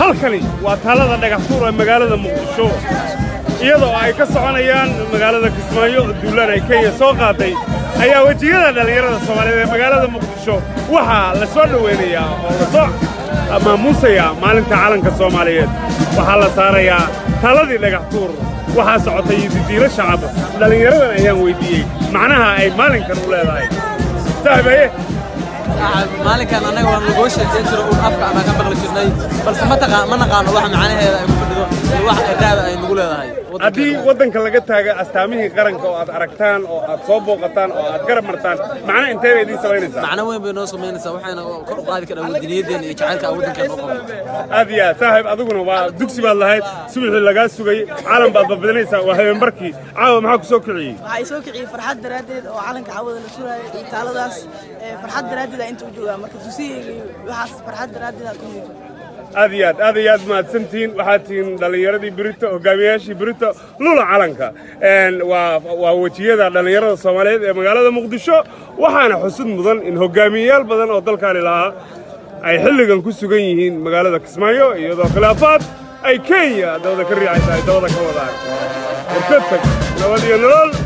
halkani waa taalada dhagaxtuur ee magaalada muqdisho iyadoo ay ka soconayaan magaalada kismaayo duulaan ay kenya soo qaaday ayaa wejiyada dhallinyarada soomaaliyeed ee magaalada muqdisho waxaa la soo dhowaynayaa oo la soo maamuusayaa maalinta calanka soomaaliyeed waxaa la saarayaa taaladii dhagaxtuur waxaa socotay didiilo shacab dhallinyaradan ayaan weyddiiyey macnaha ay maalinkan u leedahay saaxibaye maalinkan annaga waa nagoo sheekeyn jiro uun afka ama ka maqli jirnay balse ma taqaan ma naqaano waxa macnaheeda ay ku fadhido iyo wax irraada ay nagu leedahay haddii waddanka laga taaga astaamihii qaranka oo aad aragtaan oo aad soo booqataan oo aad garab martaan macna intee bay idiin samaynaysaa macno weyn bay noo samaynaysaa waxayna kor u qaadi karaan wadaniyadeena iyo jacaylka aan waddankeena u qabno aad iyo aad saaxiib adiguna waa dugsi baad lahayd subaxii lagaa sugay calan baad badbadinaysaa waa habeenbarkii caawa maxaa ku soo kiciyey waxaa i soo kiciyey farxad daraaddeed oo calanka cawada la suraayay iyo taaladaas ee farxad daraaddeed aa inta u joogaa marka dugsigayga iyo waxaas farxad daraaddeed aa ku muujo aad iyo aad aad iyo aad mahadsantihiin waxaad tihiin dhallinyaradii birito hogaamiyayaashii birito lula calanka waa waa wejiyada dhallinyarada soomaaliyeed ee magaalada muqdisho waxaana xusud mudan in hogaamiyeyaal badan oo dalkaani lahaa ay xilligan ku sugan yihiin magaalada kismaayo iyadoo khilaafaad ay kenya dabada ka riixaysa ay dabada ka wadaan warka tag nabad iyo nolol